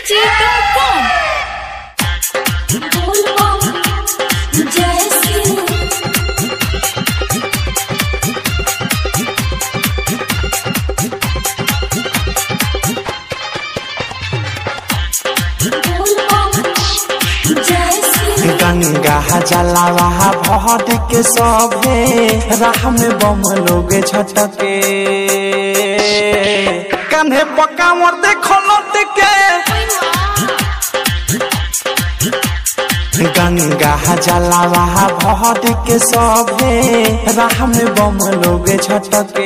Mirchi.com बोल बम जय सिंह बोल बम जय सिंह गंगा जलावा भट के सभे राह में बम लोग झटके कान्हे पक्का मोर देखो लट के गंगा जलावा भट के सभे राह में बम लोग झटके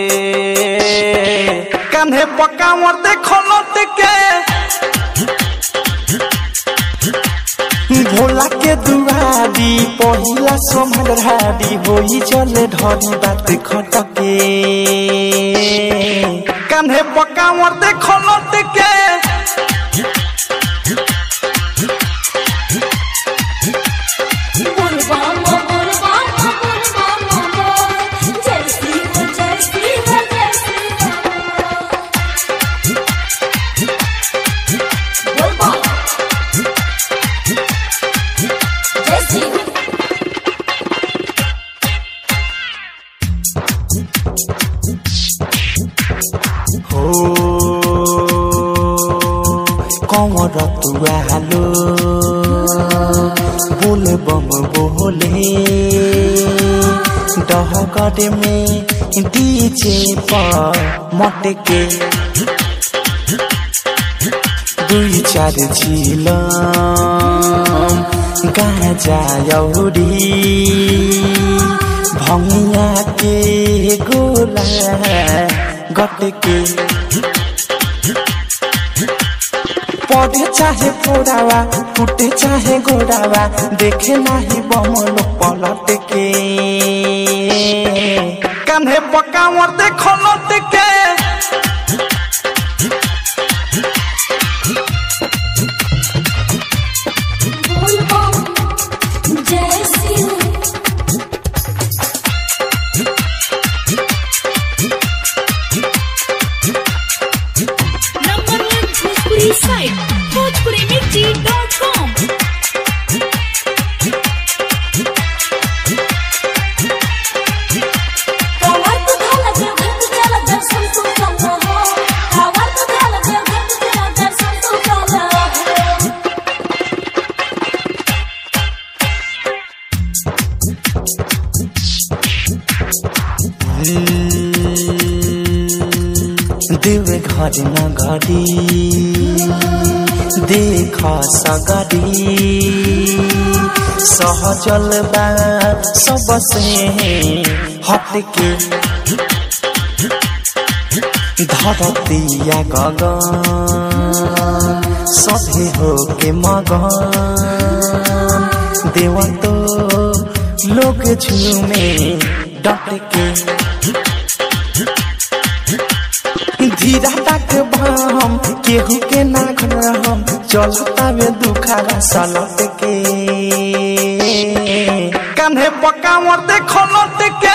कान्हे पक्का मोर देखो लट के भोला के दुआरी पहिला सोमरारी होई चले ढरी बात खटके कान्हे पक्का मोर देखो लटके बोल बम बोल बम बोल बम बोल जय सिंह जय सिंह जय सिंह बोल बम जय सिंह हो कमर तुआलो बोले बम बोले डहकट में डीजे पर मटके दुई चार झिलम गाजा यौरी भङ्गिया के गोला गटके पढ़े चाहे पोड़ावा टूटे चाहे गोड़ावा देखे नाही बमलो पलट के कान्हे पक्का मोर देखो लट के बोल बम जय Singh Number one Bhojpuri site BhojpuriMirchi.com कावर तो धाला देव घर तो चला दर्शन तो चला हो कावर तो धाला देव घर तो चला दर्शन तो चला हो देवे घर न घडी देख सगरी सहजल बा सबसे हटके धरतिया गगन सभे हो के मगन देव तो लोग झूमे डटके धीरा तक बाम केहू के ना हम चलता में दुखारा सलट के कान्हे पक्का मोर देखो लट के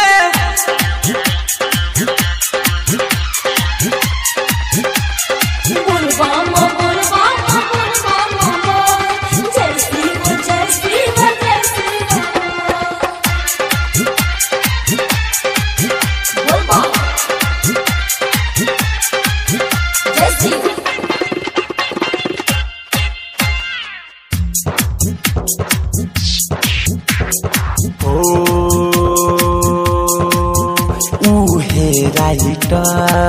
बोल बम बोल बम बोल बम बोल जय सिंह जय सिंह जय सिंह बोल बम जय सिंह ओ उहे राइटर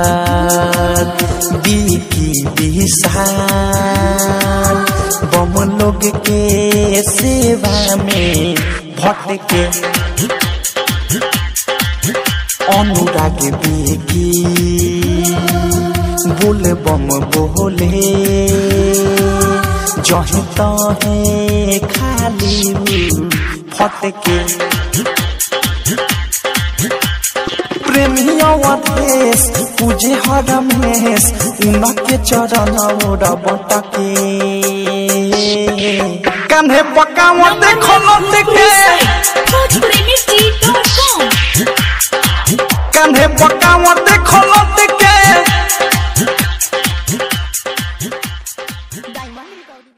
बीकी विशाल बम लोग के सेवा में भटके अनुराग बेगी बोले बम बोले जहे तहे खाली उ फटके प्रेमिया देश पूजे हरमेश उनके चरण ओर बटके कान्हे पक्का मोर देखो लटके BhojpuriMirchi.com कान्हे पक्का मोर